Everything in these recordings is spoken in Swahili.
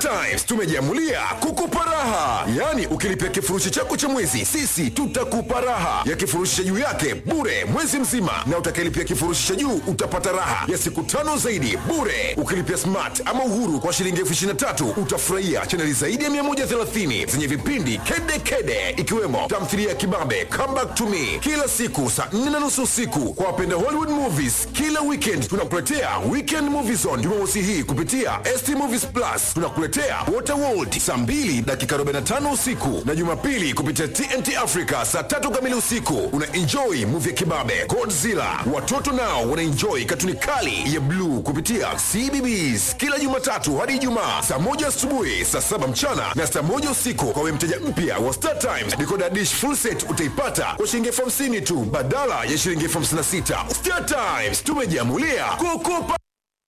Times tumejiamulia kukupa raha, yaani ukilipia kifurushi chako cha mwezi, sisi tutakupa raha ya kifurushi cha juu yake bure mwezi mzima, na utakayelipia kifurushi cha juu utapata raha ya siku tano zaidi bure. Ukilipia smart ama uhuru kwa shilingi elfu ishirini na tatu utafurahia chaneli zaidi ya 130 zenye vipindi kede kede, ikiwemo tamthilia ya kibabe Come Back to Me kila siku saa 4 na nusu usiku. Kwa wapenda Hollywood movies, kila weekend tunakuletea Weekend Movie Zone Jumamosi hii kupitia ST Movies Plus. Tunakuletea Waterworld saa 2 dakika 45 usiku na Jumapili kupitia TNT Africa saa tatu kamili usiku. Una enjoy movie ya kibabe Godzilla. Watoto nao wana enjoy katuni kali ya bluu kupitia CBBS kila Jumatatu hadi Ijumaa saa moja asubuhi, saa saba mchana na saa moja usiku. Kwa wewe mteja mpya wa Star Times, decoder dish full set utaipata kwa shilingi elfu hamsini tu badala ya shilingi elfu hamsini na sita. Star Times tumejiamulia kukupa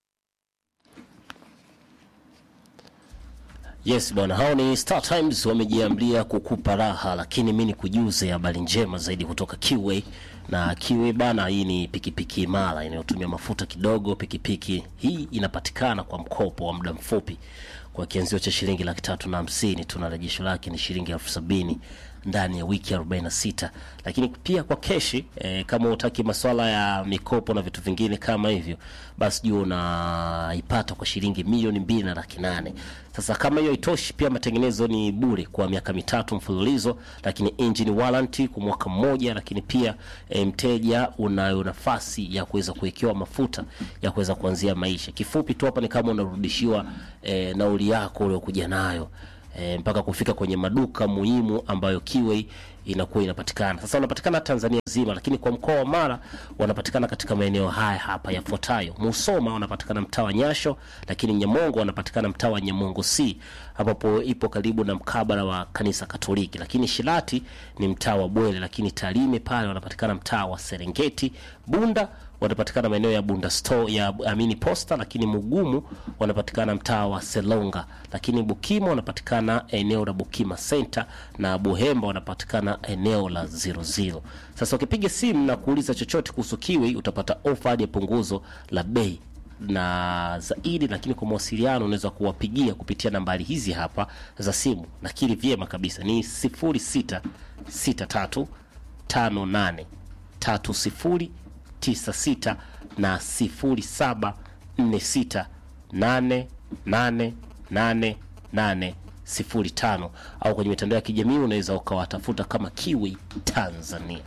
Yes bwana, hao ni Star Times wamejiamlia kukupa raha, lakini mi nikujuze habari njema zaidi kutoka Kiway. Na Kiway bana, hii ni pikipiki imara inayotumia mafuta kidogo. Pikipiki hii inapatikana kwa mkopo wa muda mfupi kwa kianzio cha shilingi laki tatu na hamsini tu, na rejesho lake ni shilingi elfu sabini ndani ya wiki 46 lakini pia kwa keshi eh, kama utaki maswala ya mikopo na vitu vingine kama hivyo basi jua unaipata kwa shilingi milioni mbili na laki nane sasa kama hiyo itoshi pia matengenezo ni bure kwa miaka mitatu mfululizo lakini engine warranty kwa mwaka mmoja lakini pia eh, mteja unayo nafasi ya kuweza kuwekewa mafuta ya kuweza kuanzia maisha kifupi tu hapa ni kama unarudishiwa eh, nauli yako uliokuja nayo e, mpaka kufika kwenye maduka muhimu ambayo Kiway inakuwa inapatikana. Sasa wanapatikana Tanzania nzima, lakini kwa mkoa wa Mara wanapatikana katika maeneo haya hapa yafuatayo: Musoma wanapatikana mtaa wa Nyasho, lakini Nyamongo wanapatikana mtaa wa Nyamongo C ambapo ipo karibu na mkabala wa kanisa Katoliki, lakini Shilati ni mtaa wa Bwele, lakini Tarime pale wanapatikana mtaa wa Serengeti. Bunda wanapatikana maeneo ya Bunda store ya Amini Posta, lakini Mugumu wanapatikana mtaa wa Selonga, lakini Bukima wanapatikana eneo la Bukima Center na Buhemba wanapatikana eneo la zero zero. Sasa ukipiga simu na kuuliza chochote kuhusu Kiwi utapata ofa hadi ya punguzo la bei na zaidi, lakini kwa mawasiliano unaweza kuwapigia kupitia nambari hizi hapa za simu, nakili vyema kabisa ni 0663 58 30 96 na 0746888805 au kwenye mitandao ya kijamii unaweza ukawatafuta kama Kiwi Tanzania.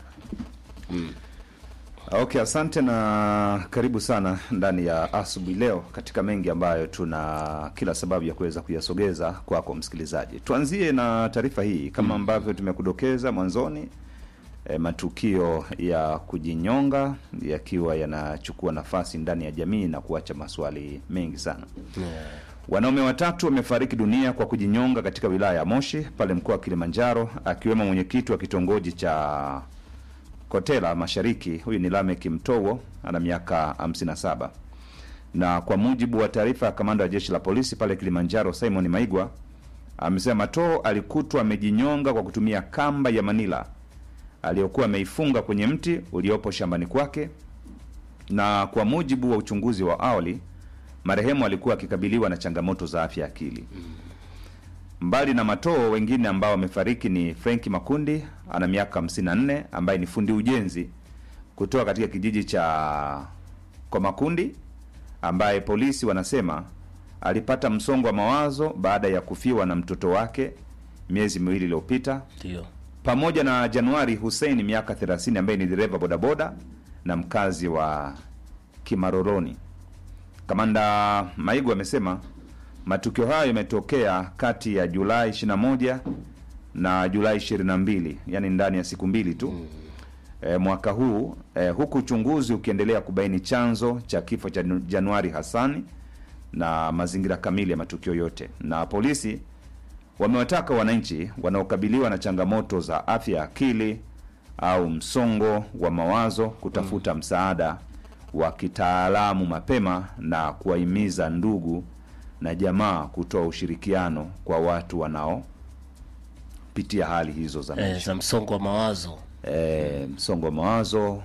Okay, asante na karibu sana ndani ya asubuhi leo katika mengi ambayo tuna kila sababu ya kuweza kuyasogeza kwako msikilizaji. Tuanzie na taarifa hii kama ambavyo tumekudokeza mwanzoni. E, matukio ya kujinyonga yakiwa yanachukua nafasi ndani ya jamii na kuacha maswali mengi sana. Wanaume watatu wamefariki dunia kwa kujinyonga katika wilaya ya Moshi pale mkoa wa Kilimanjaro, akiwemo mwenyekiti wa kitongoji cha Kotela Mashariki. Huyu ni Lamek Mtowo, ana miaka 57, na kwa mujibu wa taarifa ya kamanda wa jeshi la polisi pale Kilimanjaro, Simon Maigwa, amesema Matoo alikutwa amejinyonga kwa kutumia kamba ya Manila aliyokuwa ameifunga kwenye mti uliopo shambani kwake, na kwa mujibu wa uchunguzi wa awali, marehemu alikuwa akikabiliwa na changamoto za afya ya akili. Mbali na Matoo, wengine ambao wamefariki ni Frenki Makundi ana miaka 54 ambaye ni fundi ujenzi kutoka katika kijiji cha kwa Makundi ambaye polisi wanasema alipata msongo wa mawazo baada ya kufiwa na mtoto wake miezi miwili iliyopita Ndio. pamoja na Januari Hussein miaka 30 ambaye ni dereva bodaboda na mkazi wa Kimaroroni. Kamanda Maigu amesema matukio hayo yametokea kati ya Julai 21 na Julai 22, yani ndani ya siku mbili tu e, mwaka huu e, huku uchunguzi ukiendelea kubaini chanzo cha kifo cha Januari Hassani na mazingira kamili ya matukio yote, na polisi wamewataka wananchi wanaokabiliwa na changamoto za afya ya akili au msongo wa mawazo kutafuta msaada wa kitaalamu mapema na kuwahimiza ndugu na jamaa kutoa ushirikiano kwa watu wanaopitia hali hizo za Eh, maisha za msongo wa mawazo e, msongo wa mawazo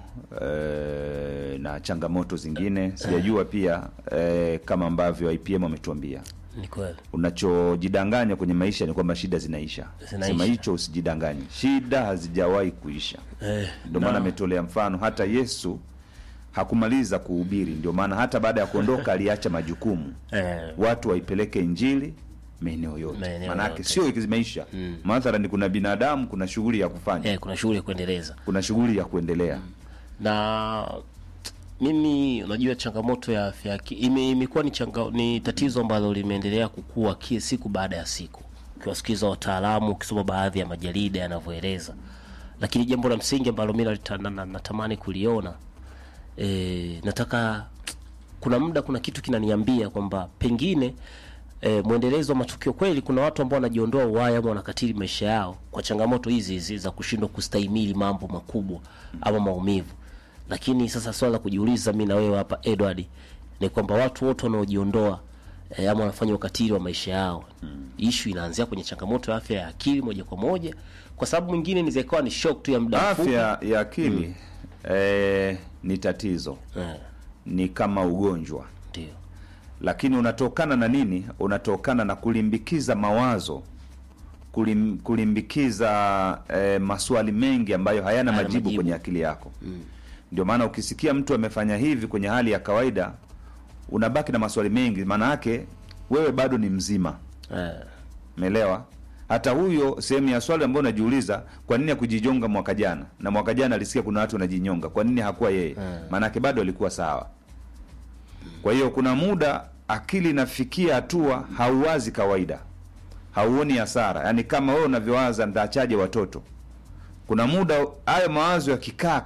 e, na changamoto zingine sijajua pia e, kama ambavyo IPM wametuambia ni kweli unachojidanganya kwenye maisha ni kwamba shida zinaisha Zinaisha. sema hicho usijidanganye shida hazijawahi kuisha eh, ndio na- maana ametolea mfano hata yesu hakumaliza kuhubiri ndio maana hata baada ya kuondoka aliacha majukumu eh, watu waipeleke injili maeneo yote Maeneo maanake yote. sio zimeisha mm. mathalani kuna binadamu kuna shughuli ya kufanya eh, kuna shughuli ya kuendeleza kuna shughuli ya kuendelea na mimi unajua changamoto ya afya ya aki- ime- imekuwa ni, changa, ni tatizo ambalo limeendelea kukua ki siku baada ya siku ukiwasikiza wataalamu ukisoma baadhi ya majarida yanavyoeleza lakini jambo la msingi ambalo mi nalita- na- na- natamani kuliona e, nataka kuna muda kuna kitu kinaniambia kwamba pengine e, mwendelezo wa matukio kweli kuna watu ambao wanajiondoa uhai ama wanakatili maisha yao kwa changamoto hizi hizi za kushindwa kustahimili mambo makubwa ama maumivu lakini sasa swala la kujiuliza mi na wewe hapa edward ni kwamba watu wote wanaojiondoa e, ama wanafanya ukatili wa maisha yao mm. ishu inaanzia kwenye changamoto ya afya ya akili moja kwa moja kwa sababu mwingine inaweza ikawa ni shock tu ya muda mfupi afya ya akili eh, ni tatizo Eh, ni kama ugonjwa ndio lakini unatokana na nini unatokana na kulimbikiza mawazo kulim, kulimbikiza eh, maswali mengi ambayo hayana Hayana majibu, majibu. kwenye akili yako ndio maana ukisikia mtu amefanya hivi kwenye hali ya kawaida unabaki na maswali mengi maana yake wewe bado ni mzima eh, Umeelewa? Hata huyo sehemu ya swali ambayo unajiuliza, kwa nini hakujijonga mwaka jana? Na mwaka jana alisikia kuna watu wanajinyonga, kwa nini hakuwa yeye? Maanake bado alikuwa sawa. Kwa hiyo kuna muda akili inafikia hatua hauwazi kawaida, hauoni hasara, yaani kama wewe unavyowaza, nitaachaje watoto? Kuna muda hayo mawazo yakikaa